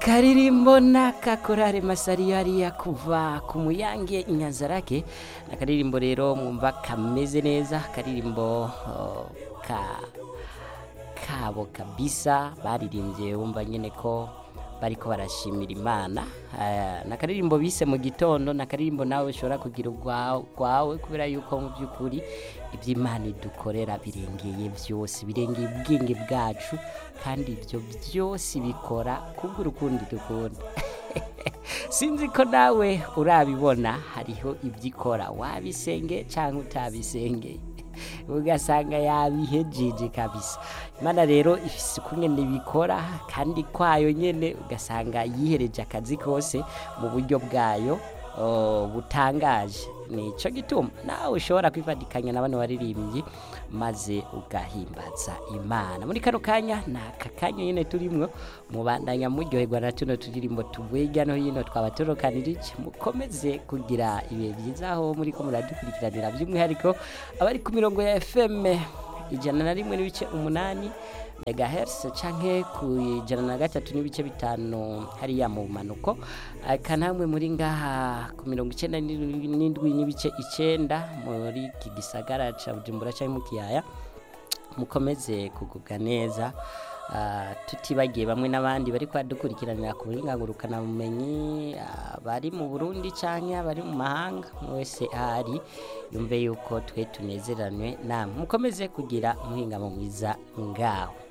akaririmbo n'akakorare masari hariya kuva ku muyange inyanzarake akaririmbo rero mwumva kameze neza akaririmbo oh, ka kabo kabisa baririmbye wumva nyine ko bariko barashimira imana Eh, nakaririmbo bise mu gitondo nakaririmbo nawe ushobora kugira urwawe kubera yuko mu by'ukuri iby'imana idukorera birengeye byose birengeye ubwenge bwacu kandi ibyo byose bikora kubw'urukundo dukunda sinzi ko nawe urabibona hariho ibyo ikora wabisenge cyangwa utabisengeye ugasanga yabihejeje kabisa imana rero ifise ukungene bikora kandi kwayo nyene ugasanga yihereje akazi kose mu buryo bwayo oh, butangaje nico gituma nawe ushobora kwifatikanya na bano baririmbyi maze ugahimbaza imana muri kano kanya ni aka kanya nyine turimwo mubandanya muryoherwa na tuno turirimbo tuvuye hirya no hino twaba turokanirije mukomeze kugira ibihe byiza aho muri ko muradukurikiranira by'umwihariko abari ku mirongo ya fm ijana na rimwe n'ibice umunani megahertz canke ku ijana na gatatu n'ibice bitanu hariya mu manuko aka namwe muri ngaha ku mirongo icenda n'indwi n'ibice icenda muri iki gisagara ca bujumbura canke mu kiyaya mukomeze kugubwa neza Ah, tutibagiye bamwe n'abandi bari kwadukurikiranira ku burenganurukana bumenyi bari mu burundi canke abari mu mahanga umwe wese ahari yumve yuko twe tunezeranwe namwe mukomeze kugira umuhingamo mwiza ngaho